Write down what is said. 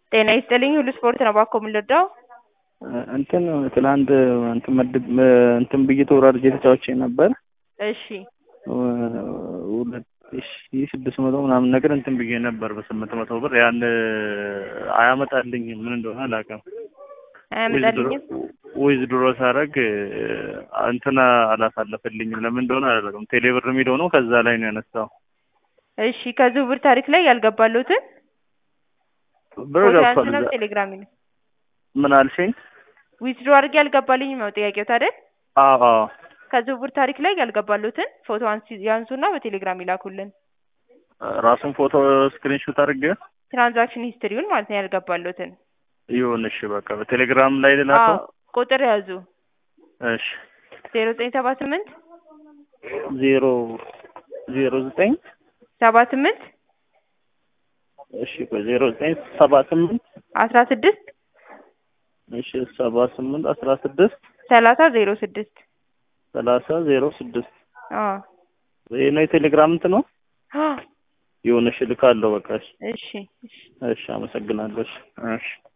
ጤና ይስጥልኝ ሁሉ ስፖርት ነው ባኮ የምንረዳው እንትን ትላንት እንትን መድብ እንትን ብዬ ተወራርጄ ተጫውቼ ነበር። እሺ ሁለት ሺ ስድስት መቶ ምናምን ነገር እንትን ብዬ ነበር በስምንት መቶ ብር ያን አያመጣልኝም። ምን እንደሆነ አላውቅም። አያመጣልኝም ዊዝ ድሮ ሳረግ እንትን አላሳለፈልኝም። ለምን እንደሆነ አላውቅም። ቴሌብር የሚለው ነው ከዛ ላይ ነው ያነሳው። እሺ ከዝውውር ታሪክ ላይ ያልገባለሁትን ብር ፎቶ ገብቷል። ያንሱና እዛ በቴሌግራም ይላክ። ምን አልሽኝ? ዊዝድሮ አድርጌ ያልገባልኝም ነው ጥያቄው አይደል? አዎ አዎ ከዝውውር ታሪክ ላይ ያልገባለሁትን ፎቶ አንሲ ያንሱና በቴሌግራም ይላኩልን። ራሱን ፎቶ ስክሪንሾት አድርጌ ትራንዛክሽን ሂስትሪውን ማለት ነው ያልገባለሁትን። ይሁን እሺ፣ በቃ በቴሌግራም ላይ ልላከው። አዎ ቁጥር ያዙ እሺ ዜሮ ዘጠኝ ሰባ ስምንት ዜሮ ዜሮ ዘጠኝ ሰባ ስምንት እሺ ቆይ ዜሮ ዘጠኝ ሰባ ስምንት አስራ ስድስት እሺ ሰባ ስምንት አስራ ስድስት ሰላሳ ዜሮ ስድስት ሰላሳ ዜሮ ስድስት አዎ ይሄ ነው የቴሌግራም እንትን ነው። አዎ ይሁን እሺ፣ ልካለሁ። በቃ እሺ እሺ እሺ እሺ፣ አመሰግናለሁ። እሺ እሺ